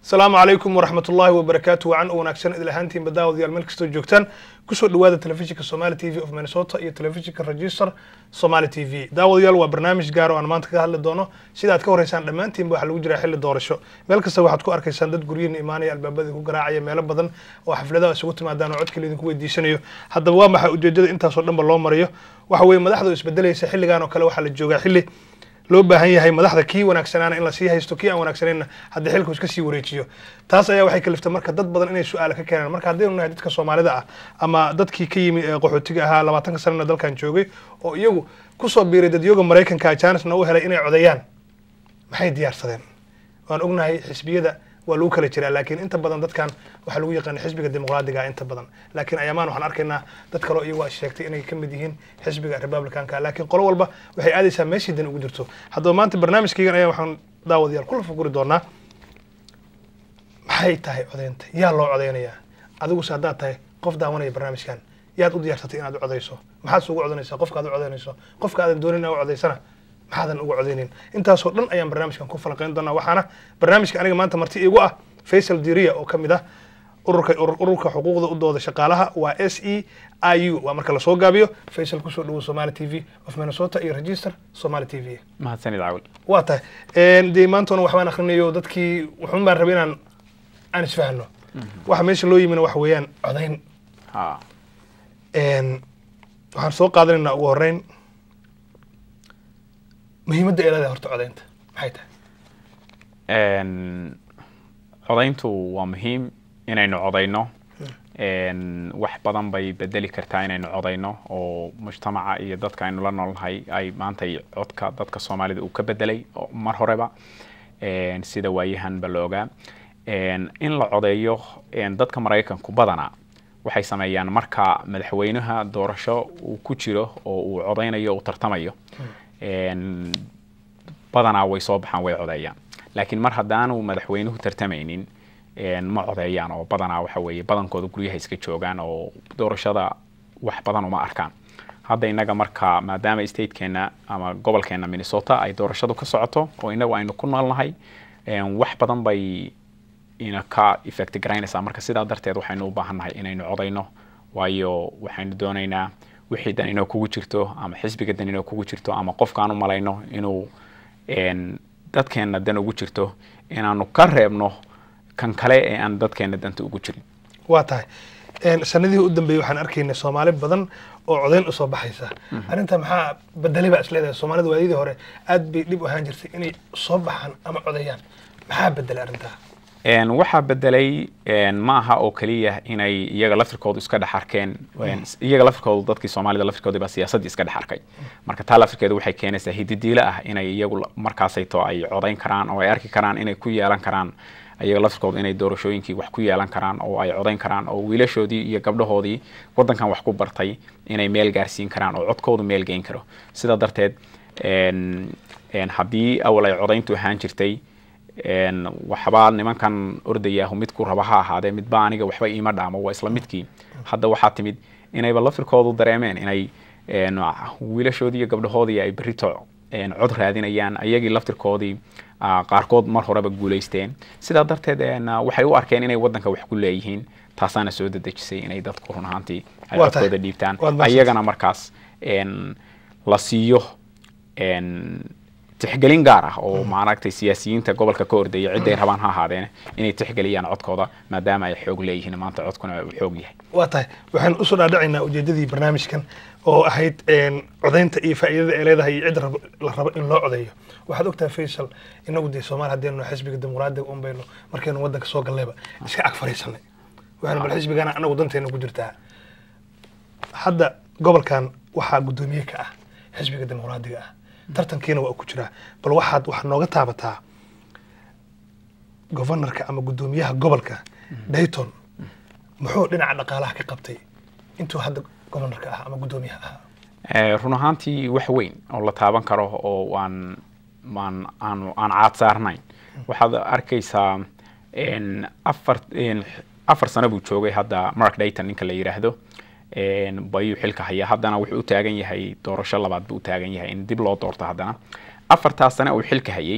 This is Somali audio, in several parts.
asalaamu calaykum waraxmat ullaahi wabarakaatu wacan u wanaagsan idil ahaantiin badaawadyaal meel kastoo joogtaan kusoo dhawaada telefishinka somali t v of minnesota iyo telefishinka register somali t v daawadayaal waa barnaamij gaar oo aan maanta ka hadli doono sida aad ka horeysaan dhammaantiinba waxaa lagu jiraa xilli doorasho meel kasta waxaad ku arkaysaan dad guryihiina imaanaya albaabada ku garaacaya meelo badan oo xafladaha isugu timaadaan oo codka laydinku weydiisanayo haddaba waa maxay ujeedada intaasoo dhanba loo marayo waxa weeye madaxda oo isbedelaysa xilligan oo kale waxaa la joogaa xilli loo baahan yahay madaxda kii wanaagsanaana in lasii haysto kii aan wanaagsanayna haddii xilku iska sii wareejiyo taas ayaa waxay kaliftay marka dad badan inay su-aala ka keenaan marka haddaynu nahay dadka soomaalida ah ama dadkii ka yimi ee qaxootiga ahaa labaatanka sanana dalkan joogay oo iyagu kusoo biiray dadyoga maraykanka janisna u helay inay codeeyaan maxay diyaarsadeen waan ognahay xisbiyada waa lagu kala jiraa laakiin inta badan dadkan waxaa lagu yaqaana xisbiga dimuqraadiga inta badan laakiin ayamaan waxaan arkaynaa dad kaleo iyagu a sheegtay inay ka mid yihiin xisbiga republicanka laakiin qolo walba waxay aadaysaa meeshii dan ugu jirto haddaba maanta barnaamijkaygan ayaa waxaan daawadayaal kula fuguri doonaa maxay tahay codeynta yaa loo codeynayaa adiguse haddaad tahay qof daawanaya barnaamijkan yaad u diyaarsatay inaad u codeyso maxaad se ugu codeynaysaa qofka aad u codeynayso qofka aadan doonin inaad u codeysana maxaadan uga codeynin intaasoo dhan ayaan barnaamijkan ku falanqeyn doonaa waxaana barnaamijka aniga maanta marti igu ah faysal diria oo ka mid ah ururka ururka xuquuqda u dooda shaqaalaha waa s e i u waa marka lasoo gaabiyo faysal kusoo dhawo somali t v of minnesota iyo register somali t v mahadsanid caawil waa tahay dee maantoona waxbaan akrinayo dadkii wuxuun baan rabay inaan aan isfahno waxa meesha loo yimina waxa weeyaan codayn ha waxaan soo qaadanaynaa ugu horeyn muhiimadda ay leedahay horta codaynta maxay tahay codayntu waa muhiim inaynu codayno wax badan bay bedeli kartaa inaynu codayno oo mujtamaca iyo dadka aynu la noolnahay ay maantay codka dadka soomaalida uu ka bedelay mar horeba sida waayahanba la ogaa in la codeeyo dadka maraykanku badana waxay sameeyaan marka madaxweynaha doorasho uu ku jiro oo uu codaynayo uu tartamayo badanaa way soo baxaan way codeeyaan laakiin mar haddaanu madaxweynuhu tartamaynin ma codeeyaan oo badanaa waxa weeye badankooda guryaha iska joogaan oo doorashada wax badan uma arkaan hadda innaga marka maadaama statekeena ama gobolkeena minnesota ay doorashadu ka socoto oo inagu aynu ku noolnahay wax badan bay ina ka effect garaynaysaa marka sidaa darteed waxaynu u baahannahay inaynu codayno waayo waxaynu doonaynaa wixii dan inoo kugu jirto ama xisbiga dan inoo kugu jirto ama qofkaan u malayno inuu dadkeenna dan ugu jirto inaanu ka reebno kan kale ee aan dadkeenna danta ugu jirin waa tahay sanadihii u dambeeyey waxaan arkaynay soomaali badan oo codayn usoo baxaysa arrinta maxaa bedelay baa isleedahay soomaalida waadidii hore aad bay dhib u ahaan jirtay inay soo baxaan ama codeeyaan maxaa bedelay arrintaa waxaa bedelay ma aha oo keliya inay iyaga laftirkoodu iska dhex arkeen iyaga laftirkoodu dadkii soomaalida laftirkooda baa siyaasaddii iska dhex arkay marka taa laftirkeeda waxay keenaysaa hididiilo ah inay iyagu markaasayto ay codayn karaan oo ay arki karaan inay ku yeelan karaan iyaga laftirkoodu inay doorashooyinkii wax ku yeelan karaan oo ay codayn karaan oo wiilashoodii iyo gabdhahoodii waddankan wax ku bartay inay meel gaarsiin karaan oo codkoodu meel geyn karo sidaa darteed haddii awal ay codayntu ahaan jirtay waxbaa nimankan ordayaahu midku raba ha ahaadee midba aniga waxba iima dhaamo waa isla midkii hadda waxaa timid inayba lafirkoodu dareemeen inay wiilashoodii iyo gabdhahoodii ay berito cod raadinayaan ayagii laftirkoodii qaarkood mar horeba guulaysteen sidaa darteed waxay u arkeen inay waddanka wax ku leeyihiin taasaana soo dedejisay inay dadku run ahaantii ay codkooda dhiibtaan ayagana markaas la siiyo tixgelin gaar ah oo maaragtay siyaasiyiinta gobolka ka ordaya cidday rabaan ha ahaadeen inay tixgeliyaan codkooda maadaama ay xoog leeyihiin maanta codkuna uu xoog yahay waa tahay waxaynu usoo dhaadhacaynaa ujeedadii barnaamijkan oo ahayd codaynta iyo faa'iidada ay leedahay iyo cid la rabo in loo codeeyo waxaad ogtahay faysal inagu dee soomaali haddaynu xisbiga dimuqraadiga un baynu markaynu waddanka soo gallayba iska ag fariisanay waxaynu bal xisbigana anagu danteena ku jirtaa hadda gobolkan waxaa guddoomiye ka ah xisbiga dimuqraadiga ah tartankiina waa ku jiraa bal waxaad wax nooga taabataa governorka ama guddoomiyaha gobolka dayton muxuu dhinaca dhaqaalaha ka qabtay intuu hadda governorka ah ama guddoomiyaha ahaa run ahaantii wax weyn oo la taaban karo oo aan aan aan aan caad saarnayn waxaad arkaysaa afar afar sano buu joogay hadda mark dayton ninka la yidhaahdo bayuu xilka hayaa haddana wuxuu u taagan yahay doorasho labaad buu u taagan yahay in dib loo doorto haddana afartaas sane uu xilka hayay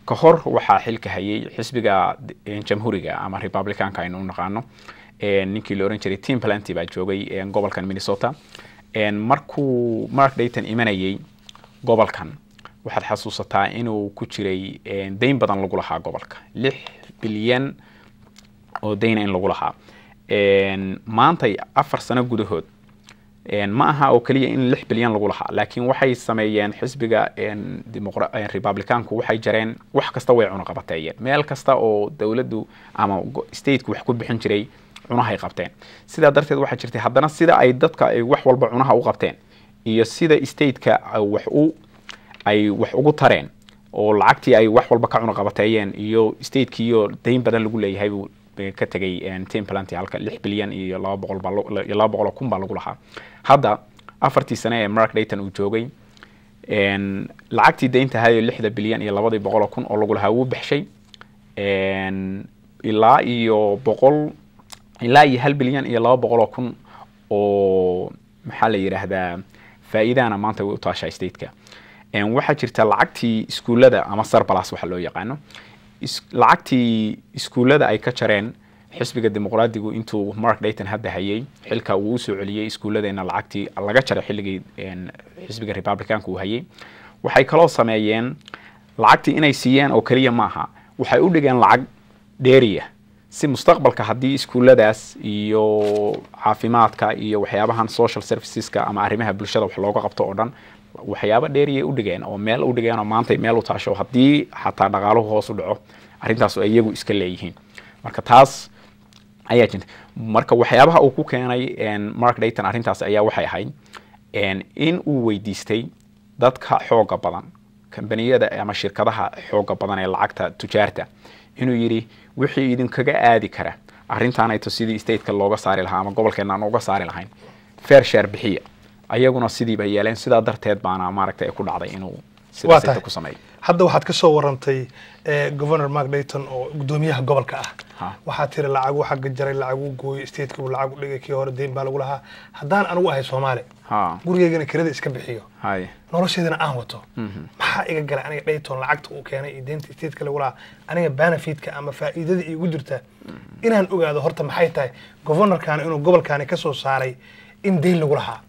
ka hor waxaa xilka hayay xisbiga eh, jamhuuriga ama republicanka aynu u naqaano Eh, ninkii la oran jiray tim planty baa joogay eh, gobolkan minnesota En markuu mark dayton imanayay gobolkan waxaad xasuusataa inuu ku jiray eh, dayn badan lagu lahaa gobolka lix bilyan oo dayna in lagu lahaa En maantay afar sano gudahood En ma aha oo keliya in lix bilyan lagu lahaa laakiin waxay sameeyeen xisbiga en, dimuqra- en, republicanku waxay jareen wax kasta way cunaqabateeyeen meel kasta oo dowladdu ama go- stateku wax ku bixin jiray cunahay qabteen sidaa darteed waxaa jirtay haddana sida ay dadka ay wax walba cunaha u qabteen iyo sida stateka ay wax u ay wax ugu tareen oo lacagtii ay wax walba ka cunaqabateeyeen iyo statekiiyo dayn badan lagu leeyahay buu eh, ka tegay en, tim planty halka lix bilyan iyo laba boqol baa lo- iyo laba boqol oo kun baa lagu lahaa hadda afartii sane ee mark dayton uu joogay en, lacagtii daynta ahayo lixda bilyan iyo labadii boqol oo kun oo lagu lahaa wuu baxshay En, ilaa iyo boqol ilaa iyo hal bilyan iyo laba boqol oo kun oo maxaa la yidhaahdaa faa'iidahana maanta way u taashaa stateka En, waxaa jirta lacagtii iskuullada ama sarbalas waxa loo yaqaano is- lacagtii iskuullada ay ka jareen xisbiga dimuqraadigu intuu mark dayton hadda hayay xilka uu usoo celiyey iskuulladeena lacagtii laga jaray xilligii en, xisbiga republicanka uu hayay waxay kaloo sameeyeen lacagtii inay siiyeen oo keliya maaha waxay u dhigeen lacag dheeriya si mustaqbalka haddii iskuulladaas iyo caafimaadka iyo waxyaabahan social serviceska ama arrimaha bulshada wax looga qabto oo dhan waxyaabo dheeriyay u dhigeen oo meel u dhigeen oo maanta meel u taasho haddii xataa dhaqaaluhu hoos u dhaco arrintaas oo iyagu iska leeyihiin marka taas ayaa jirta marka waxyaabaha uu ku keenay en, mark dayton arrintaas ayaa waxay ahayd en, in uu weydiistay dadka xooga badan kambaniyada ama shirkadaha xooga badan ee lacagta tujaarta inuu yidhi wixii idinkaga aadi kara arrintaanayto sidii stateka looga saari lahaa ama gobolkeena aan uga saari lahayn fair share bixiya ayaguna sidii bay yeeleen sidaa darteed baana maaragtay ay ku dhacday inuu Waa sida tahay. sita ku sameeyo hadda waxaad ka soo warantay eh, governor mark dayton oo gudoomiyaha gobolka ah Ha. waxaa tiri lacagu xagga jaray lacagu gooyey stateka uu lacag u dhigay kii hore deyn baa lagu lahaa haddaan anigu ahay soomaali ha gurigeygana kirada iska bixiyo hay nolosheedana aan wato maxaa iga galay aniga dayton lacagta uu keenay iyo deynta stateka lagu lahaa aniga benefitka ama faa'iidada iigu jirta inaan ogaado horta maxay tahay governorkaani inuu gobolkaani ka soo saaray in deyn lagu lahaa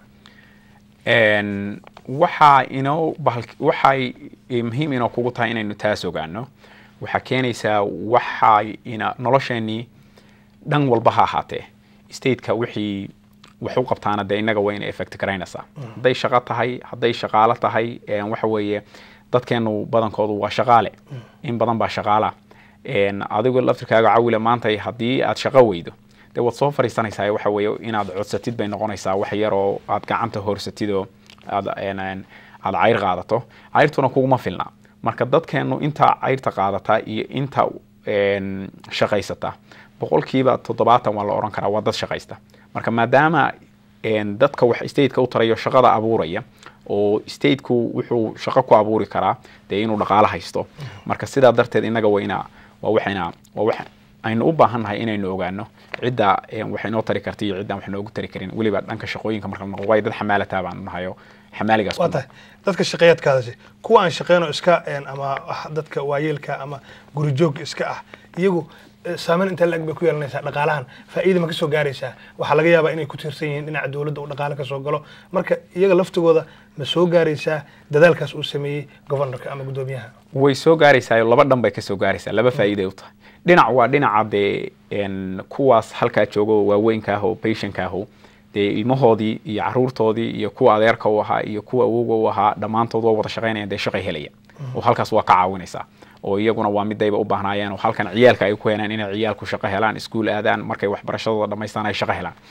En, waxaa inoo bahal waxay eh, muhiim inoo kugu tahay inaynu taas ogaano waxaa keenaysaa waxay ina nolosheenii dhan walba ha ahaatee stateka wixii wax u qabtaana dee innaga wayna effect garaynaysaa hadday shaqo tahay hadday shaqaalo tahay en, waxa weeye dadkeenu badankoodu waa shaqaale in badan baa shaqaala En, adigu laftirkaaga cawile maanta haddii aad shaqo weydo dee waad soo fariisanaysaa waxa weeye inaad codsatid bay noqonaysaa wax yar oo aad gacanta horsatid oo aad en- en- aad cayr qaadato cayrtuna kuguma filna marka dadkeenu inta cayrta qaadata iyo inta en, shaqaysata boqolkiiba toddobaatan waa la oran karaa waa dad shaqaysta marka maadaama en, dadka wax stateka u tarayo shaqada abuuraya oo stateku wuxuu shaqo ku abuuri karaa dee inuu dhaqaalo haysto marka sidaa darteed innaga wayna waa waxayna waa wax aynu u baahannahay inaynu ogaano cidda en, wax inoo tari karta iyo ciddaan wax noogu tari karin weliba dhanka shaqooyinka marka la noqo waayo dad xamaalataa baanu nahayo xamaaligaas waa ku tahay dadka shaqeeyadkaadasi kuwa aan shaqeyn oo iska een, ama ah, dadka waayeelka ama guri joog iska ah iyagu eh, saameyn intee la-eg bay ku yeelanaysaa dhaqaalahan faa'iida ma ka soo gaaraysaa waxaa laga yaabaa inay ku tiirsan yihiin dhinaca dowladda uu dhaqaale ka soo galo marka iyaga laftigooda ma soo gaaraysaa dadaalkaas uu sameeyey governorka ama guddoomiyaha way soo gaaraysaa laba dhan bay ka soo gaaraysaa laba faa'iiday u tahay dhinac waa dhinaca dee en, kuwaas halkaa jooga oo waaweynka ah oo patientka ahu dee ilmahoodii iyo caruurtoodii iyo kuwa adeerka u ahaa iyo kuwa awowga u ahaa dhammaantood waa wada shaqaynayaan dee shaqay helaya oo halkaas waa ka caawinaysaa oo iyaguna waa midayba u baahnaayeen oo halkan ciyaalka ay ku helaan inay ciyaalku shaqo helaan iskuul aadaan markay waxbarashadooda dhammaystaan ay shaqo helaan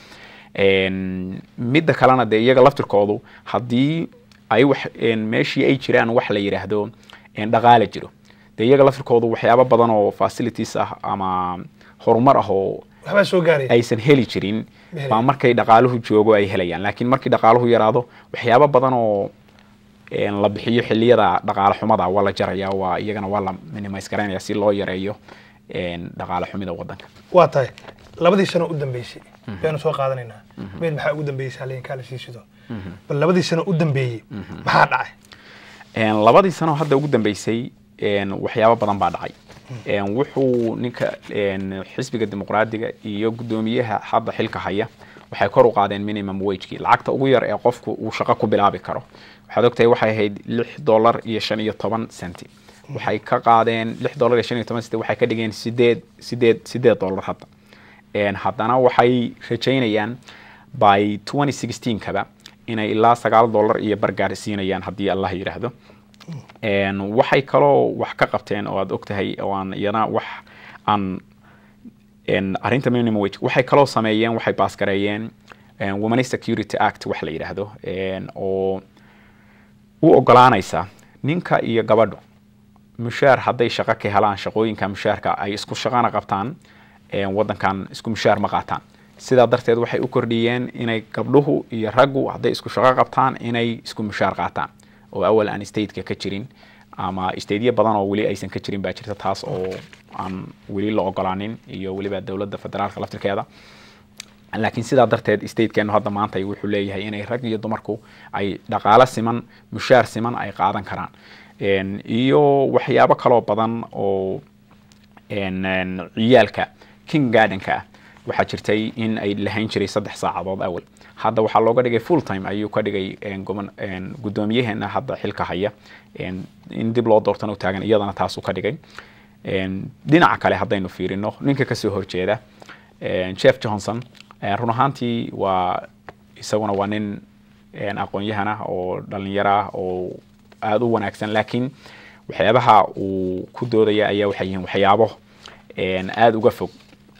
En, midda kalena dee iyaga laftirkoodu haddii ay wax en, meeshii ay jiraan wax la yidhaahdo en, dhaqaale jiro dee iyaga laftirkoodu waxyaabo badan oo facilities ah ama horumar ah oo waxbaa soo gaaraya aysan heli jirin Ma baa markay dhaqaaluhu joogo ay helayaan laakiin markii dhaqaaluhu yaraado waxyaabo badan oo en, la bixiyo xilliyada dhaqaale xumada waa la jaraya waa iyagana waa la minimise garaynaya si loo yareeyo en, dhaqaale xumida wadanka waa tahay labadii sano u dambeysay baynu soo qaadanaynaa meyd maxaa ugu dambeeyey saaleenkaa la sii sido bal labadii sano u dambeeyey maxaa dhacay En, labadii sano hadda ugu dambeysay een, waxyaabo badan baa dhacay Een, wuxuu ninka een, xisbiga dimuqraadiga iyo guddoomiyaha hadda xilka haya waxay kor u qaadeen minimum wagekii lacagta ugu yar ee qofku uu shaqo ku bilaabi karo waxaad ogtahay waxay ahayd lix dollar iyo shan iyo toban centi waxay ka qaadeen lix dollar iyo shan iyo toban centi waxay ka dhigeen sideed sideed sideed dollar hadda Een, haddana waxay rajaynayaan by 2016 kaba inay ilaa sagaal dollar iyo bargaar siinayaan haddii allah yidhaahdo Een, waxay kaloo wax ka qabteen oo aad ogtahay oo aan iyana wax aan een, arrinta minimum wage waxay kaloo sameeyeen waxay baasgareeyeen een, women security act wax la yidhaahdo een, oo u ogolaanaysa ninka iyo gabadhu mushaar hadday shaqo ka helaan shaqooyinka mushaarka ay isku shaqana qabtaan een, waddankan isku mushaar ma qaataan sidaa darteed waxay u kordhiyeen inay gabdhuhu iyo raggu hadday isku shaqo qabtaan inay isku mushaar qaataan oo awal aan stateka ka jirin ama stateyo badan oo weli aysan ka jirin baa jirta taas oo aan weli la ogolaanin iyo weliba dowladda federaalka laftirkeeda laakiin sidaa darteed statekeenu hadda maanta wuxuu leeyahay inay rag iyo dumarku ay dhaqaalo siman mushaar siman ay qaadan karaan Een, iyo waxyaabo kaloo badan oo een, een, ciyaalka king gardenka ah waxaa jirtay in ay lahayn jiray saddex saacadood awal hadda waxaa looga dhigay full time ayuu ka dhigay een, goban- een, guddoomiyaheena hadda xilka haya een, in dib loo doortana u taagan iyadana taasuu ka dhigay Een, dhinaca kale haddaynu fiirino ninka kasoo horjeeda een, jeff johnson een, run ahaantii waa isaguna waa nin een, aqoon-yahan ah oo dhalinyaro ah oo aada u wanaagsan laakiin waxyaabaha uu ku doodaya ayaa waxay yihiin waxyaabo een, aada uga fog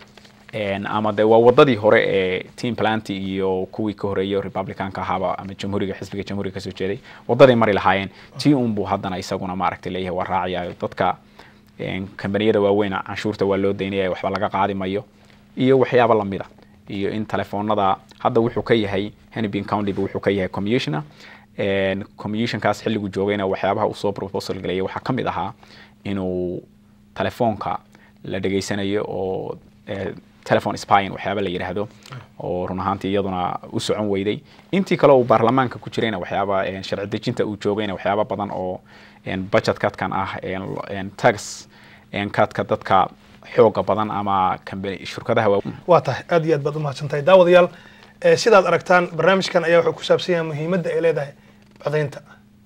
Een, ama de waa wadadii hore ee team planty iyo kuwii ka horeeyay republicanka ahaaba ama jamhuuriga xisbiga jamhuuriga kasoo jeeday wadaday mari lahaayeen tii unbuu haddana isaguna maaragtay leeyahay waa raacayayo dadka een, kambaniyada waaweyn canshuurta waa loo daynaya waxba laga qaadi mayo iyo waxyaabo lamida iyo in telefoonada hadda wuxuu ka yahay hennepin county wuxuu ka yahay commissioner Een, commissionkaas xilligu joogayna waxyaabaha uu soo proposal galayay waxaa ka mid ahaa inuu telefoonka la dhegaysanayo oo eh, telephone spying waxyaaba la yidhaahdo oo run ahaantii iyaduna u socon weyday intii kale uu baarlamaanka ku jirayna waxyaaba een, sharci dejinta uu joogayna waxyaaba badan oo een, budget cutkan ah een, een, tax een, cutka dadka xooga badan ama company- shirkadaha waa waa tahay aad iyo aad baad umahadsan tahay daawadayaal eh, sidaad aragtaan barnaamijkan ayaa wuxuu ku saabsan yahay muhiimadda ay leedahay codaynta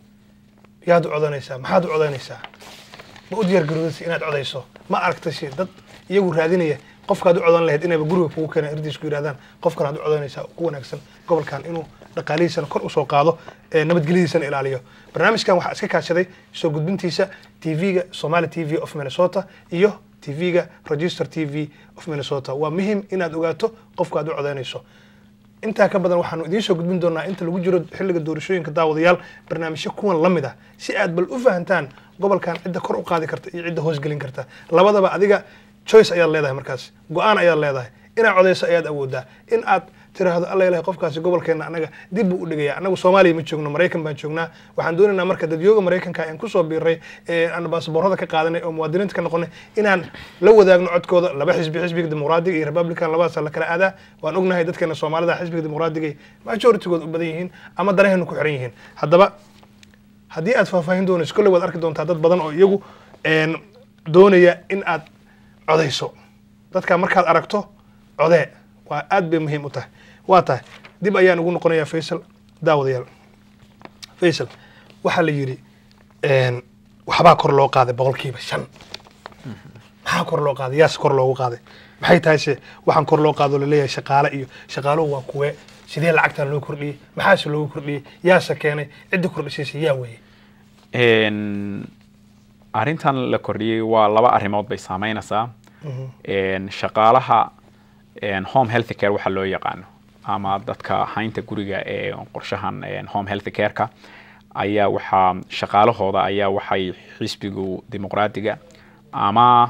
yaad u codanaysaa maxaad u codaynaysaa ma u diyaargaroodaysa inaad codayso ma aragta shi dad iyagu raadinaya qofkaad u codan lahayd inayba guriga kugu keenan irdiis ku yidhahdaan qofkan aad u codanaysaa oo ku wanaagsan gobolkan inuu dhaqaalihiisana kor usoo qaado eh, nabadgelyadiisana ilaaliyo barnaamijkan waxaa iska kaashaday soo gudbintiisa tv-ga somali t v of minnesota iyo tv-ga register t v of minnesota waa muhim inaad ogaato qofka aad u codaynayso intaa ka badan waxaanu idiin soo gudbin doonaa inta lagu jiro xilliga doorashooyinka daawadayaal barnaamijyo kuwan la mid ah si aad bal u fahantaan gobolkan cidda kor u qaadi karta iyo cidda hoosgelin karta labadaba adiga choice ayaad leedahay markaas go-aan ayaad leedahay inaad codayso ayaad awoodaa in aad tiraahdo alla ilahay qofkaasi gobolkeena anaga dib buu u dhigaya anagu soomaaliya ma joogno maraykan baan joognaa waxaan doonaynaa marka dadyooga maraykanka aan kusoo biiray ee aan baasaboorada ka qaadanay oo muwaadiniinta ka noqonay inaan la wadaagno codkooda laba xisbi xisbiga dimuqraadiga iyo republican labadaasa la kala aadaa waan ognahay dadkeena soomaalida xisbiga dimuqraadiga ay majoritygood u badan yihiin ama danahaynu ku xiran yihiin haddaba haddii aad faahfaahin doonayso kolley waad arki doontaa dad badan oo iyagu een, doonaya in aad codayso dadka markaad aragto codee waa aad bay muhiim u tahay waa tahay dib ayaan ugu noqonayaa faysal daawadayaal faysal waxaa la yidhi een, waxbaa kor loo qaaday boqolkiiba shan maxaa kor loo qaaday yaase kor loogu qaaday maxay tahay se waxaan kor loo qaado laleeyahay shaqaale iyo shaqaaluhu waa kuwe sidee lacagtan loo kordhiyey maxaase loogu kordhiyey yaase keenay cidda kordhisaysa yaa weeye Een, arrintan la kordhiyey waa laba arrimood bay saameynaysaa Een, shaqaalaha een, home health care waxa loo yaqaano ama dadka haynta guriga ee qorshahan een, home health care-ka ayaa waxaa shaqaalahooda ayaa waxay xisbigu dimuqraadiga ama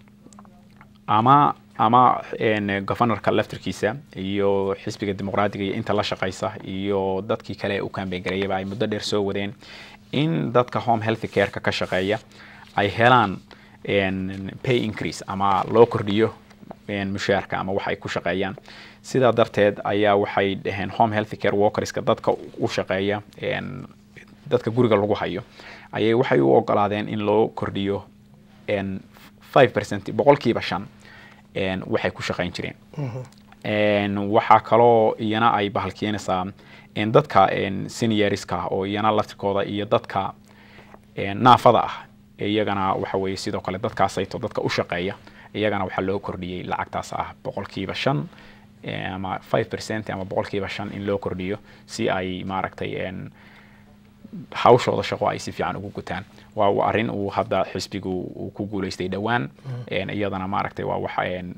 ama ama een, governorka laftirkiisa iyo xisbiga dimuqraadiga iyo inta la shaqaysa iyo dadkii kale ee u campaign gareeyaba ay muddo dheer soo wadeen in dadka home health care-ka ka shaqeeya ay helaan een, pay increase ama loo kordhiyo een, mushaarka ama wax ay ku shaqeeyaan sidaa darteed ayaa waxay dhaheen home health care workerska dadka u shaqeeya een, dadka guriga lagu hayo ayay waxay u ogolaadeen in loo kordhiyo en, 5% boqolkiiba shan en, waxay ku shaqayn jireen En, waxaa kaloo iyana ay bahalkeenaysaa en, dadka en, senioriska oo iyana laftirkooda iyo dadka en, naafada ah iyagana waxa weeye sidoo kale dadkaasayto dadka u shaqeeya iyagana waxaa loo kordhiyey lacagtaas ah boqolkiiba shan eh, ama 5% ama boqolkiiba shan in loo kordhiyo si ay maaragtay en, hawshooda shaqo ay si fiican ugu gutaan waa waa arrin uu hadda xisbigu uu ku guuleystay dhowaan En, iyadana maaragtay waa waxa en,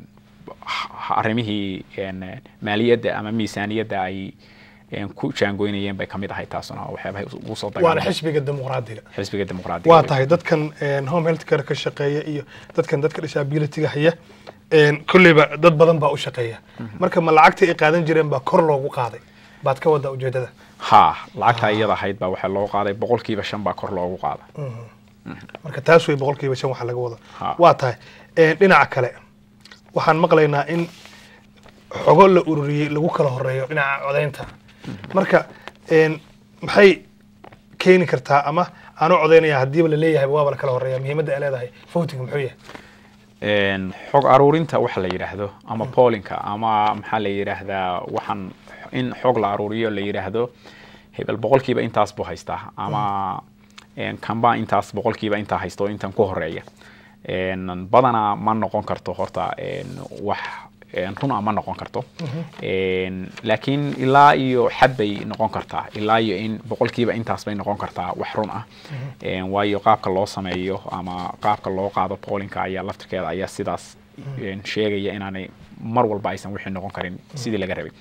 h- arrimihii en, maaliyadda ama miisaaniyadda ay en, ku jaangoynayeen bay ka mid ahay taasuna waxyaabahay ugu soo waana dagaalamay xisbiga dimuqraadiga xisbiga dimuqraadiga waa tahay dadkan een, home health care ka shaqeeya iyo dadkan dadka disabilityga haya een, kolleyba dad badan baa u shaqeeya marka ma lacagtii ay qaadan jireen baa kor loogu qaaday baad ka wada ujeedada ha lacagta iyada ahayd baa waxaa loo qaaday boqolkiiba shan baa kor loogu qaada marka taas wey boqolkiiba shan waxa laga wada Ha. waa tahay een, dhinaca kale waxaan maqlaynaa in xogo la ururiyey lagu kala horeeyo dhinaca codaynta marka een, maxay keeni kartaa ama aanu codaynaya haddiiba la leeyahay waaba la kala horeeya muhiimadda ay leedahay voting muxuu yahay En, xog aruurinta waxa la yidhaahdo ama pollinka ama maxaa la yidhaahdaa waxaan in xog la aruuriyo la yidhaahdo hebel boqolkiiba intaas buu haystaa ama en, kanba intaas boqolkiiba intaa haysto intan ku horeeya En, badanaa ma noqon karto horta en, wax en, run ah ma noqon karto En, laakiin ilaa iyo xad bay noqon kartaa ilaa iyo in boqolkiiba intaas bay noqon kartaa wax run ah En, waayo qaabka loo sameeyo ama qaabka loo qaado pollinka ayaa laftirkeeda ayaa sidaas en, sheegaya inaanay mar walba aysan wixii noqon karin sidii laga rabay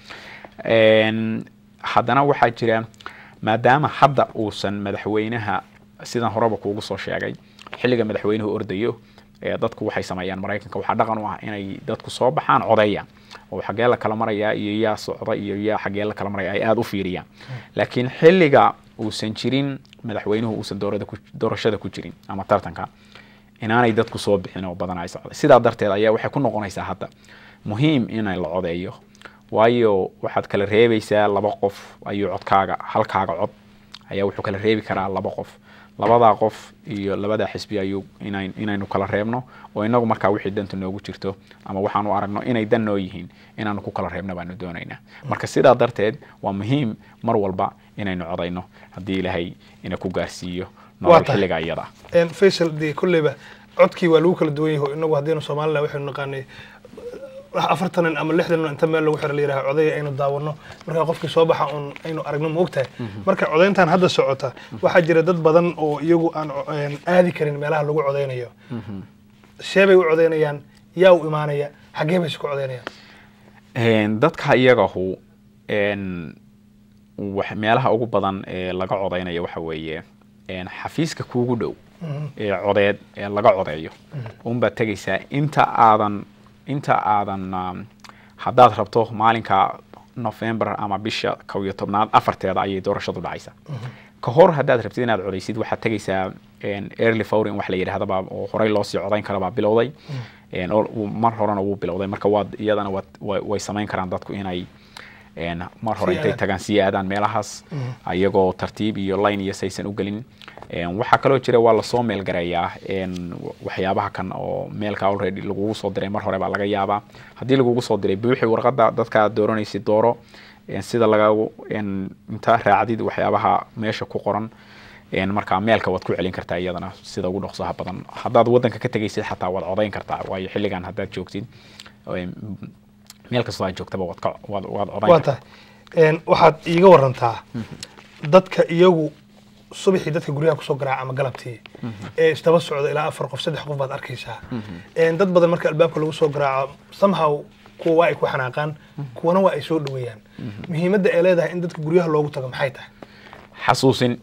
En, haddana waxaa jira maadaama hadda uusan madaxweynaha sidan horeba kuugu soo sheegay xilliga madaxweynuhu ordayo ee dadku waxay sameeyaan maraykanka waxaa dhaqan u ah inay dadku soo baxaan codeeya oo xagee la kala marayaa iyo yaa socda iyo yaa xagee la kala maraya ay aada u fiiriyaan laakiin xilliga uusan jirin madaxweynuhu uusan doorada ku doorashada ku jirin ama tartanka inaanay dadku soo bixin oo badan ay socday sidaa darteed ayaa waxay ku noqonaysaa hadda muhiim inay la codeeyo waayo waxaad kala reebaysaa laba qof ayuu codkaaga halkaaga cod ayaa wuxuu kala reebi karaa laba qof labadaa qof iyo labadaa xisbi ayuu inayn inaynu kala reebno oo inagu markaa wixii danta noogu jirto ama waxaanu aragno inay dan noo yihiin inaanu ku kala reebno baanu doonaynaa marka sidaa darteed waa muhiim mar walba inaynu codayno haddii ilaahay ina ku gaarsiiyo nolol tahay. xilliga iyada een, faysal dee kolleyba codkii waa lagu kala duwan yahay oo inagu haddaynu somalilan waxaynu naqaanay afartan nin ama lixdan nin inta meel lagu xiro la yidhaha codaya aynu daawano marka qofkii soo baxa un aynu aragno ma ogtahay marka codayntan hadda socota waxaa jira dad badan oo iyagu aan co- een, aadi karin meelaha lagu codaynayo sheebay u codaynayaan yaa u imaanaya xaggee bay isku codaynayaan Een, dadka iyagahu een, wax- meelaha ugu badan ee laga codeynayo waxa weeye een, xafiiska kuugu dhow ee codeed ee laga codeeyo unbaad tegaysaa inta aadan inta aadan um, haddaad rabto maalinka november ama bisha kow iyo tobnaad afarteeda ayay doorashadu dhacaysaa ka hor haddaad rabtid inaad codeysid waxaad tegaysaa een, early voting wax la yidhahdaba oo horey loosii codayn karabaa bilowday Een, oo- uu- mar horena wuu bilowday marka waad iyadana waad way way samayn karaan dadku inay een, mar hore Sii intay aadaan. tagaan sii aadaan meelahaas ayagoo tartiib iyo line iyo saysan u gelin Een, waxaa kaloo jira waa lasoo meelgareeyaa een, waxyaabaha kan oo meelka already lagugu soo diray mar hore baa laga yaabaa haddii lagugu soo diray buuxi warqadda dadka aad dooranaysid dooro Een, sida laga een, inta raacdid waxyaabaha meesha ku qoran een, markaa meelka waad ku celin kartaa iyadana sida ugu dhaqsaha badan haddaad wadanka ka tegaysid xataa waad codayn kartaa waayo xilligan haddaad joogtid een, meel kastoo aad joogtaba waad ka waad waad codayn waa kartaa tahay een, waxaad iiga warantaa dadka iyagu subaxii dadka guryaha kusoo garaaca ama galabtii ee isdaba socda ilaa afar qof saddex qof baad arkaysaa Een, dad badan marka albaabka lagu soo garaaco somehow kuwa waa ay ku xanaaqaan kuwana waa ay soo dhaweeyaan muhiimadda ay leedahay in dadka guryaha loogu tago maxay tahay xasuusin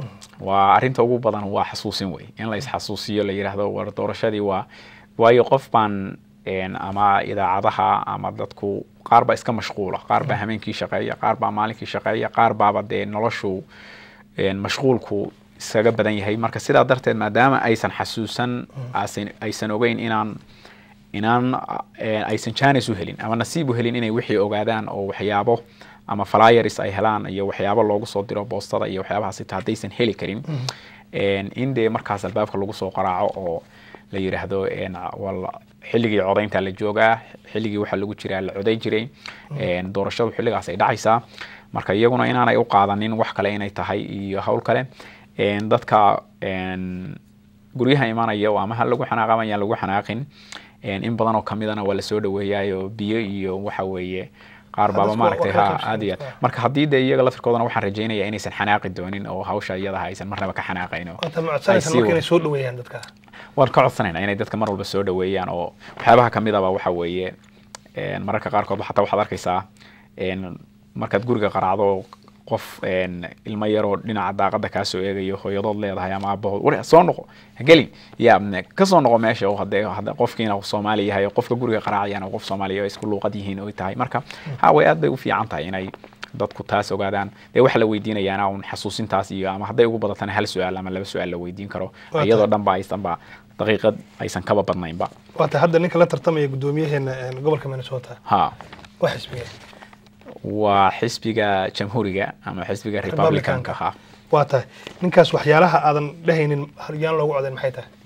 waa arrinta ugu badan waa xasuusin wey in la isxasuusiyo la yidhaahdo war doorashadii waa waayo qof baan een, ama idaacadaha ama dadku qaar baa iska mashquula qaar baa hameenkii shaqeeya qaar baa maalinkii shaqeeya qaar baaba dee noloshu een, mashquulku iskaga badan yahay marka sidaa darteed maadaama aysan xasuusan aysan aysan ogeyn inaan inaan eh, aysan jaanis u helin ama nasiib u helin inay wixii ogaadaan oo waxyaabo ama flyers ay helaan iyo waxyaabo loogu soo diro boostada iyo waxyaabahaas ita haddaysan heli karin in dee markaas albaabka lagu soo qaraaco oo la yidhaahdo xilligii codaynta la joogaa xilligii waxaa lagu jiraa la coday jiray doorashadu xilligaas ay dhacaysaa marka iyaguna inaanay u qaadanin wax kale inay tahay iyo hawl kale dadka guryaha imanaya oo ama ha lagu xanaaq ama ayaan lagu xanaaqin in badan oo kamidana waa lasoo dhaweeyaayo biyo iyo waxa weeye qaar baaba maaragtay ha aad iyo aad marka haddii dee iyaga laftirkoodana waxaan rajaynayaa inaysan xanaaqi doonin oo hawsha iyadaha aysan marnaba ka xanaaqayn oo inay soo dhaweeyaan dadka waan ka codsanaynaa inay dadka mar walba soo dhaweeyaan oo waxyaabaha kamidaba waxa weeye mararka qaarkood xataa waxaad arkaysaa markaad guriga qaraacdo qof ilmo yaroo dhinaca daaqada kaasoo eegayo hooyadood leedahay ama aabahood war soo noqo hagelin ya kasoo noqo meesha oo hadee qofkiina soomaali yahay qofka guriga qaraacayana qof soomaaliya oo isku luuqad yihiin oy tahay marka ha way aad bay u fiican tahay inay dadku taas ogaadaan dee waxa la weydiinayaana un xasuusintaas iyo ama hadday ugu badatana hal su-aal ama laba su-aal la weydiin karo iyadoo dhan ba aysanba daqiiqad aysan kaba badnaynba waata hadda ninka la tartamaya guddoomiyaheena gobolka minnesota ha waa xisbiga waa xisbiga jamhuuriga ama xisbiga republicanka ha waa tahay ninkaas waxyaalaha aadan dhehaynin haryaan loogu codayn maxay tahay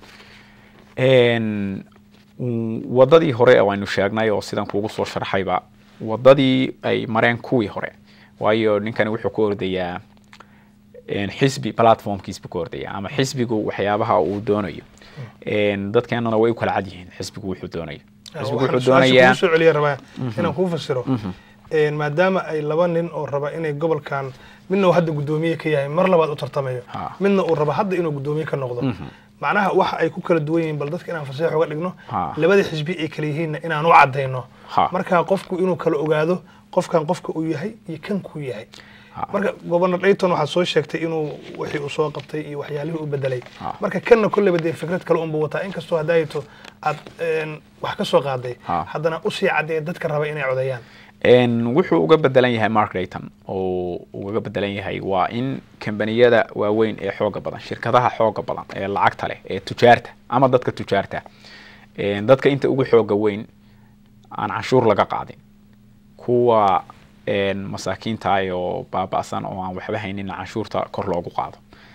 wadadii hore oo aynu sheegnay oo sidan kuugu soo sharxayba wadadii ay mareen kuwii hore waayo ninkani wuxuu ku ordayaa xisbi platformkiis buu ku ordaya ama xisbigu waxyaabaha uu doonayo dadkeenana way u kala cad yihiin xisbigu wuxuu doonayo xisbigu wuxuu doonayaa soo celiya rabaa inaan kuu fasiro maadaama ay laba nin oo raba inay gobolkan midna uu hadda guddoomiye ka yahay mar labaad u tartamayo midna uu raba hadda inuu guddoomiye ka noqdo macnaha waxa ay ku kala duwan yihiin bal dadka inaan faseex uga dhigno labada xisbi ay kala yihiinna inaan u caddayno marka qofku inuu kala ogaado qofkan qofka uu yahay iyo kan kuu yahay marka gobernor dayton waxaad soo sheegtay inuu wixii uu soo qabtay iyo waxyaalihii u bedelay marka kanna kolleyba dee fikrad kale unbuu wataa inkastoo haddaayto aad wax ka soo qaaday haddana usii caddeeya dadka raba inay codeeyaan wuxuu uga bedelan yahay mark dayton oo ugaga bedelan yahay waa in kambaniyada waaweyn ee xooga badan shirkadaha xooga badan ee lacagta leh ee tujaarta ama dadka tujaarta dadka inta ugu xooga weyn aan canshuur laga qaadin kuwa masaakiinta oo baaba'san oo aan waxba haynin canshuurta kor loogu qaado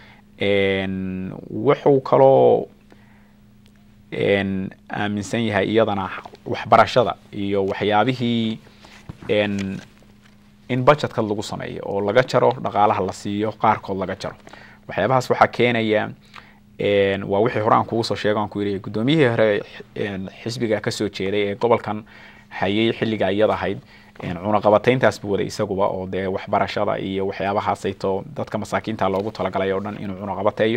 wuxuu kaloo aaminsan yahay iyadana waxbarashada iyo waxyaabihii in budgetka lagu sameeyo oo laga jaro dhaqaalaha la siiyo qaarkood laga jaro waxyaabahaas waxaa keenaya waa wixii hore aan kugu soo sheego aan ku yidhi guddoomiyihii hore xisbiga kasoo jeeday ee gobolkan hayay xilliga iyada ahayd cunaqabatayntaas buu waday isaguba oo dee waxbarashada iyo waxyaabahaasayto dadka masaakiinta loogu talagalay oo dhan inuu cunaqabateeyo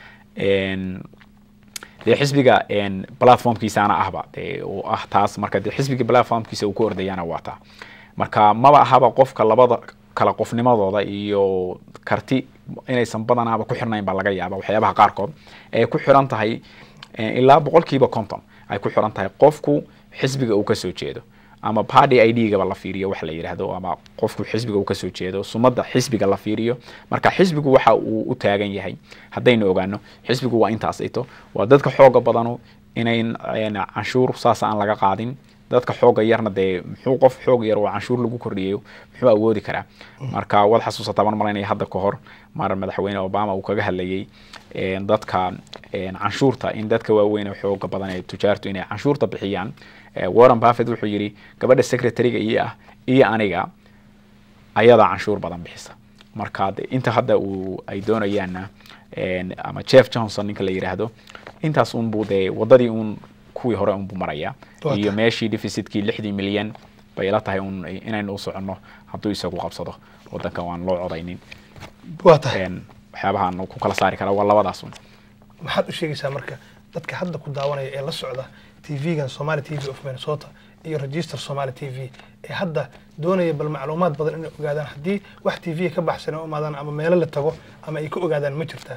dee xisbiga platformkiisaana ahba dee uu ah taas marka dee xisbiga platformkiisa uu ku ordayaana waa taa marka maba ahaba qofka labada kala qofnimadooda iyo karti inaysan badanaaba ku xirnayn baa laga yaaba waxyaabaha qaarkood ee ku xiran tahay ilaa boqolkiiba conton ay ku xiran tahay qofku xisbiga uu kasoo jeedo ama party i d gaba la fiiriyo wax la yidhaahdo ama qofku xisbiga uu kasoo jeedo sumadda xisbiga la fiiriyo marka xisbigu waxa uu u taagan yahay haddaynu ogaano xisbigu waa intaas ito waa dadka xooga badanu inayn canshuur saas aan laga qaadin dadka xooga yarna dee muxuu qof xoog yar oo canshuur lagu kordhiyayo muxuu awoodi karaa marka waad xasuusataa mar malaynaya hadda ka hor mar madaxweyne obama uu kaga hadlayay dadka canshuurta in dadka waaweyn oo xooga badan ee tujaartu inay canshuurta bixiyaan warren buffett wuxuu yidhi gabadha secretariga iyo ah iyo aniga ayadaa canshuur badan bixisa marka de inta hadda uu ay doonayaanna ama jeff johnson ninka la yidhaahdo intaas unbuu dee wadadii un kuwii hore unbuu maraya iyo meeshii deficitkii lixdii milyan bay ila tahay un inaynu u soconno hadduu isagu qabsado wadankan waan loo codaynin waa tahay waxyaabahaan ku kala saari karaa waa labadaas un maxaad u sheegaysaa marka dadka hadda ku daawanaya ee la socda tv-gan somali t v of minnesota iyo register somali t v ee hadda doonaya bal macluumaad badan inay ogaadaan haddii wax t v ka baxsan u imaadaan ama meelo la tago ama ay ka ogaadaan ma jirtaa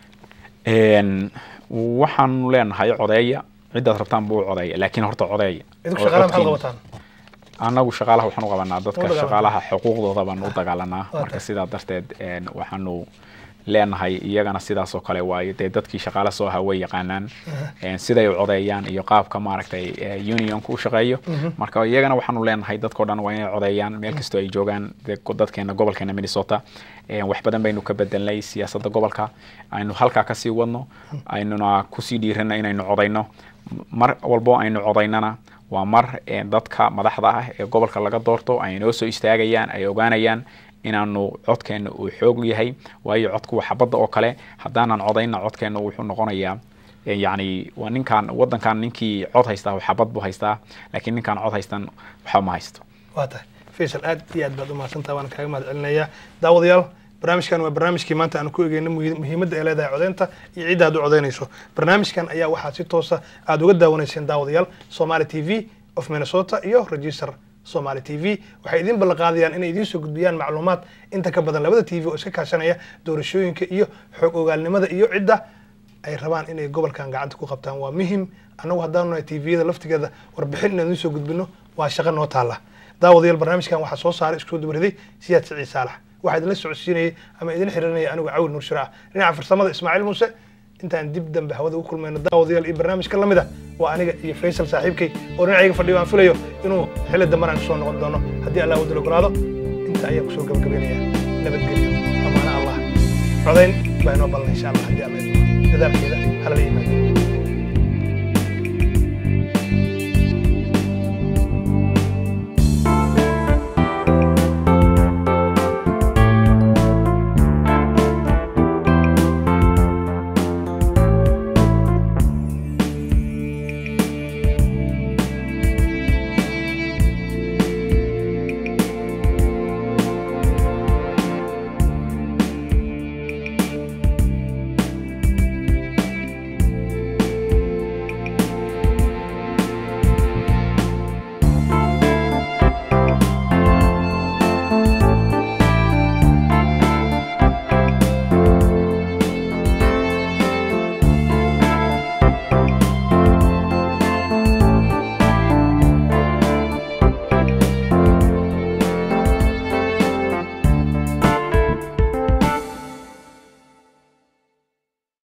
waxaanu leenahay codeeya cidaad rabtaan buu codeeya laakiin horta codeeya idinku shaqaalaha maxaad qabataan annagu shaqaalaha waxaan u qabanaa dadka shaqaalaha xuquuqdooda baan u dagaalanaa marka sidaa darteed waxaanu leenahay iyagana sidaas oo kale waayo dee dadkii shaqaale soo ahaa way yaqaanaan een, siday u codeeyaan iyo qaabka maaragtay eh, unionku u shaqeeyo marka iyagana waxaanu leenahay dadkoo dhan waa inay codeeyaan meel kastoo ay joogaan dee ko- dadkeena gobolkeena minnesota een, wax badan baynu ka bedelnay siyaasadda gobolka aynu halkaa kasii wadno aynuna kusii dhiirana inaynu codeyno mar walbo aynu codaynana waa mar eh, dadka madaxda ah ee gobolka laga doorto ay noo soo istaagayaan ay ogaanayaan inaanu codkeena uu xoog yahay waayo codku waa xabadda oo kale haddaanan codayna codkeena wuxuu noqonayaa eh, yacni waa ninkaan waddankan ninkii cod haystaa waa xabad buu haystaa laakiin ninkaan cod haystan waxba ma haysto waa tahay faysal aad iyo aad baad u mahadsantaha waan kaaga mahad celinayaa daawadayaal barnaamijkan waa barnaamijkii maanta aan ku egeyno muhi- muhiimadda ay leedahay codeynta iyo cidda aad u codeynayso barnaamijkan ayaa waxaad si toosa aad uga daawanayseen daawadayaal somali t v of minnesota iyo register somali t v waxay idin ballan qaadayaan inay idiin soo gudbiyaan macluumaad inta ka badan labada t v oo iska kaashanaya doorashooyinka iyo xog ogaalnimada iyo cidda ay rabaan inay gobolkan gacanta ku qabtaan waa muhim annagu haddaanu nahay tviyada laftigeeda warbixin inaan idiin soo gudbino waa shaqo noo taalla daawadayaal barnaamijkan waxaa soo saaray isku soo dubariday siyaad siciid saalax waxaa idinla socodsiinayay ama idin xirinaya anigu cawil nuur shiraac dhinaca farsamada ismaaciil muuse intaan dib dambe hawada ugu kulmayno daawadayaal iyo barnaamijka lamid ah waa aniga iyo faysal saaxiibkay oo dhinacayga fadhiyo aan filayo inuu xilli damban aan kusoo noqon doono haddii allah wadala ogolaado inta ayaan kusoo gabagabeynaya nabadgelyo amaana allah codayn baa inoo ballan insha allah haddii alla idmo dadaalkeeda halala yimaado